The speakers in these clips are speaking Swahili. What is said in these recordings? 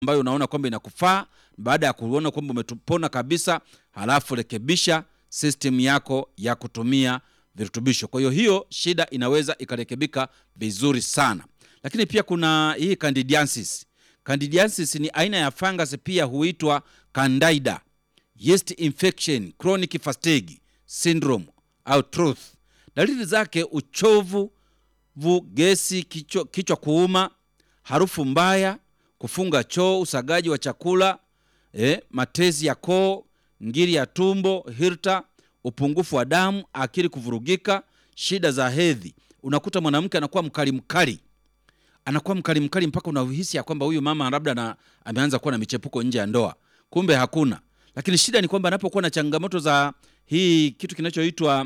ambayo unaona kwamba inakufaa. Baada ya kuona kwamba umepona kabisa, halafu rekebisha system yako ya kutumia virutubisho. Kwa hiyo hiyo shida inaweza ikarekebika vizuri sana. Lakini pia kuna hii candidiasis. Candidiasis ni aina ya fungus pia huitwa candida, yeast infection, chronic fatigue syndrome au truth. Dalili zake uchovu, vu, gesi, kichwa, kichwa kuuma, harufu mbaya, kufunga choo, usagaji wa chakula eh, matezi ya koo, ngiri ya tumbo, hirta, upungufu wa damu, akili kuvurugika, shida za hedhi. Unakuta mwanamke anakuwa mkali mkali, anakuwa mkali mkali mpaka unahisi ya kwamba huyu mama labda na ameanza kuwa na michepuko nje ya ndoa, kumbe hakuna. Lakini shida ni kwamba anapokuwa na changamoto za hii kitu kinachoitwa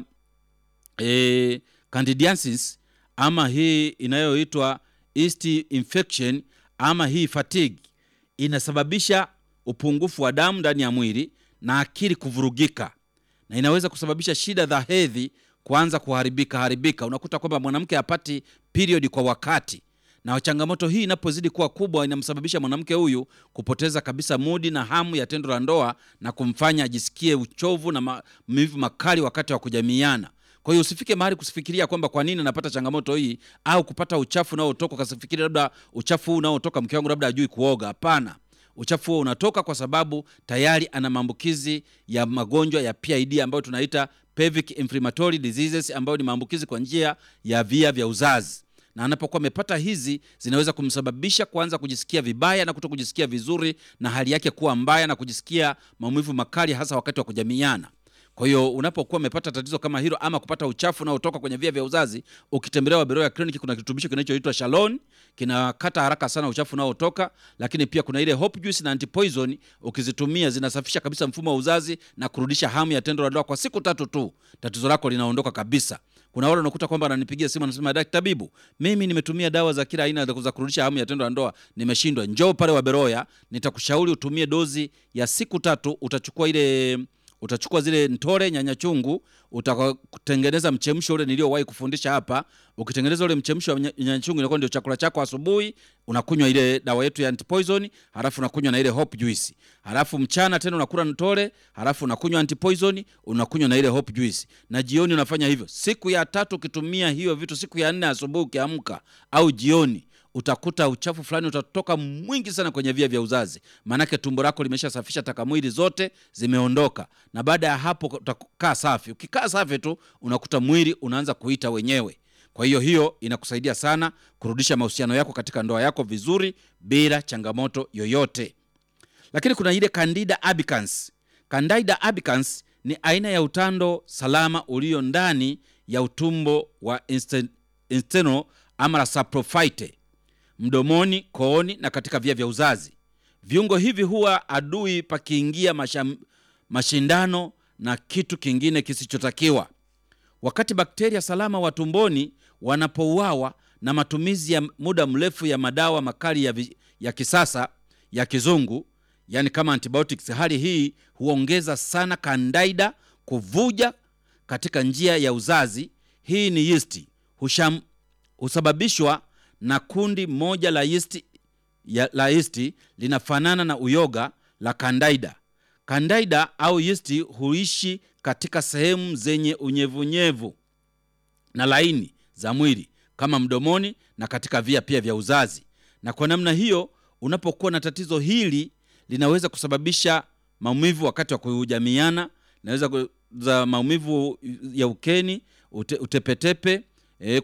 eh, candidiasis ama hii inayoitwa yeast infection ama hii fatigue inasababisha upungufu wa damu ndani ya mwili na akili kuvurugika, na inaweza kusababisha shida za hedhi kuanza kuharibika haribika. Unakuta kwamba mwanamke hapati period kwa wakati, na changamoto hii inapozidi kuwa kubwa, inamsababisha mwanamke huyu kupoteza kabisa mudi na hamu ya tendo la ndoa na kumfanya ajisikie uchovu na maumivu makali wakati wa kujamiiana. Kwa hiyo usifike mahali kusifikiria kwamba kwa nini anapata changamoto hii au kupata uchafu unaotoka ukasifikiri labda uchafu huu unaotoka mke wangu labda ajui kuoga. Hapana, uchafu huo unatoka kwa sababu tayari ana maambukizi ya magonjwa ya PID ambayo tunaita pelvic inflammatory diseases, ambayo ni maambukizi kwa njia ya via vya uzazi, na anapokuwa amepata hizi zinaweza kumsababisha kuanza kujisikia vibaya na kuto kujisikia vizuri na hali yake kuwa mbaya na kujisikia maumivu makali hasa wakati wa kujamiiana. Kwa hiyo unapokuwa umepata tatizo kama hilo ama kupata uchafu unaotoka kwenye via vya uzazi, ukitembelea Waberoya Clinic kuna kirutubisho kinachoitwa Shalon, kinakata haraka sana uchafu unaotoka. Lakini pia kuna ile Hope Juice na Antipoison, ukizitumia zinasafisha kabisa mfumo wa uzazi na kurudisha hamu ya tendo la ndoa kwa siku tatu tu, tatizo lako linaondoka kabisa. Kuna wale unakuta kwamba ananipigia simu anasema, daktari tabibu, mimi nimetumia dawa za kila aina za kurudisha hamu ya tendo la ndoa nimeshindwa. Njoo pale Waberoya, nitakushauri utumie dozi ya siku tatu. Utachukua ile utachukua zile ntore nyanya chungu, utatengeneza mchemsho ule niliowahi kufundisha hapa. Ukitengeneza ule mchemsho wa nyanya chungu, inakuwa ndio chakula chako asubuhi. Unakunywa ile dawa yetu ya antipoison, halafu unakunywa na ile hope juice, halafu mchana tena unakula ntore, halafu unakunywa antipoison, unakunywa na ile hope juice, na jioni unafanya hivyo. Siku ya tatu ukitumia hiyo vitu, siku ya nne asubuhi ukiamka au jioni utakuta uchafu fulani utatoka mwingi sana kwenye via vya uzazi, maanake tumbo lako limeshasafisha taka mwili zote zimeondoka, na baada ya hapo utakaa safi. Ukikaa safi tu unakuta mwili unaanza kuita wenyewe. Kwa hiyo hiyo inakusaidia sana kurudisha mahusiano yako katika ndoa yako vizuri bila changamoto yoyote. Lakini kuna ile Candida albicans. Candida albicans ni aina ya utando salama ulio ndani ya utumbo wa intestinal ama saprophyte mdomoni, kooni na katika via vya uzazi. Viungo hivi huwa adui pakiingia masham, mashindano na kitu kingine kisichotakiwa. Wakati bakteria salama wa tumboni wanapouawa na matumizi ya muda mrefu ya madawa makali ya, vi, ya kisasa ya kizungu, yani kama antibiotics, hali hii huongeza sana Candida kuvuja katika njia ya uzazi. Hii ni yeast husham, husababishwa na kundi moja la yeast ya, la yeast linafanana na uyoga la Candida. Candida au yeast huishi katika sehemu zenye unyevunyevu na laini za mwili kama mdomoni na katika via pia vya uzazi, na kwa namna hiyo, unapokuwa na tatizo hili linaweza kusababisha maumivu wakati wa kujamiana, linaweza za maumivu ya ukeni, ute, utepetepe, e,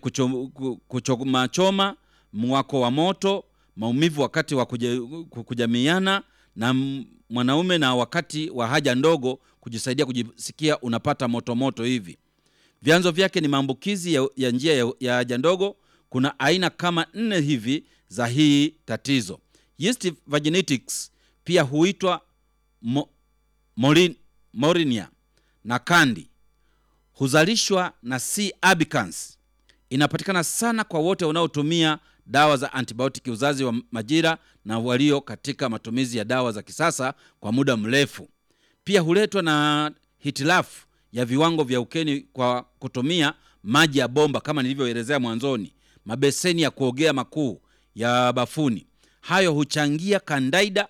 kuchomachoma mwako wa moto, maumivu wakati wa kuja, kujamiana na mwanaume na wakati wa haja ndogo, kujisaidia kujisikia unapata moto moto hivi. Vyanzo vyake ni maambukizi ya, ya njia ya, ya haja ndogo. Kuna aina kama nne hivi za hii tatizo. Yeast vaginitis pia huitwa mo, morin, morinia na kandi, huzalishwa na C albicans. Inapatikana sana kwa wote wanaotumia dawa za antibiotiki uzazi wa majira na walio katika matumizi ya dawa za kisasa kwa muda mrefu. Pia huletwa na hitilafu ya viwango vya ukeni kwa kutumia maji ya bomba kama nilivyoelezea mwanzoni, mabeseni ya kuogea makuu ya bafuni, hayo huchangia kandaida